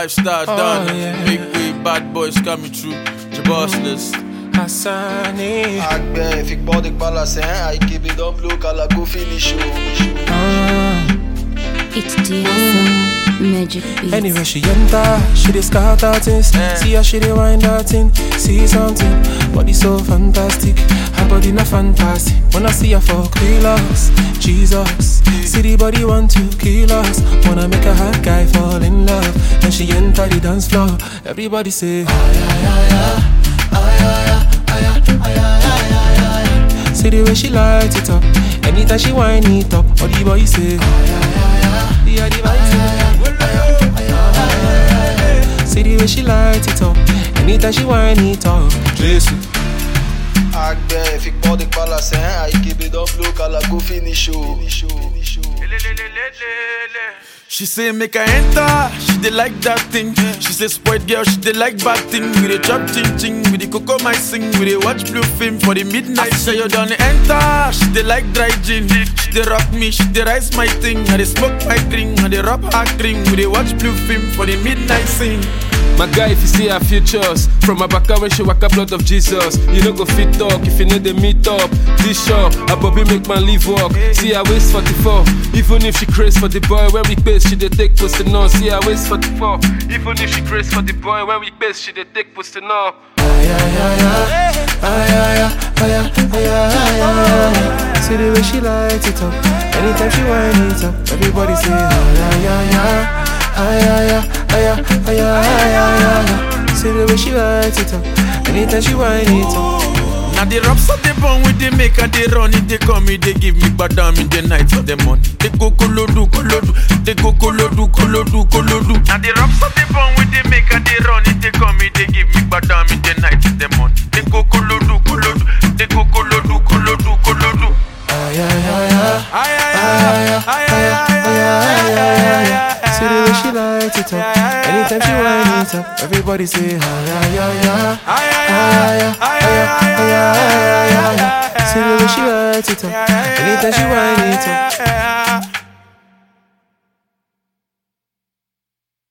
lifestyle Oh, done. yeah. Big way, bad boys coming through. The boss list. Hassani. Agbe, fique pode balancer, a equipe don't blow, cala go finish show. Ah. It's DSO Magic Beats. Anywhere she enter, she dey scatter things. See how she dey wind that thing. See something, body so fantastic. Her body not fantastic. When I see her for kilos, Jesus. See the body want to kill us. Wanna make a hot guy fall in love. And she enter the dance floor. Everybody say, See the way she light it up. Anytime she wind it up, all the boys say, yeah, the boys say. See the way she light it up. Anytime she wind it up. Jesus. Agbe, fique pode balancer, a equipe don't blow, cala go finish show. She say make I enter, she dey like that thing. She say spoiled girl, she dey like bad thing. We dey chop ching ching, we dey cocoa my sing, we dey watch blue film for the midnight. Say you done enter, she dey like dry gin. She dey rock me, she dey rise my thing. I dey smoke my drink, I dey rub her cream. We dey watch blue film for the midnight sing. My guy, if you see our futures, from my back when she walk a blood of Jesus, you know go fit talk if you know the meet up. This show, a Bobby make man leave walk. See her waist 44, even if she craze for the boy when we pace, she dey take posting on. See her waist 44, even if she craze for the boy when we pace, she dey take posting on. See the way she light it up. Anytime she wind it up, everybody say, ah, yeah, yeah, yeah. Ah, yeah, yeah, ah, yeah, ah, yeah, ah, yeah, yeah, yeah. See the way she light it up. Anytime she wind it up. Now the raps of the bone with the make and they run it, they come it, they give me badam in the night for the money. They go kolodu, kolodu, they go kolodu, kolodu, kolodu. Now the raps of the bone with the make and they run it, they come it, they give me badam in the night for the money. They go kolodu, kolodu, they go kolodu, kolodu, kolodu. Ah, yeah, yeah, yeah. Ay, ay, ay, ay, ay, ay, ay, ay, ay, See the way she light it up. Anytime she wind it up, everybody say, ah, yeah, yeah, yeah. ay, ay, Ah, yeah, ah, yeah, ah, yeah, ah, yeah, ah, yeah. See the way she light it up. Anytime she wind it up. ay, ay,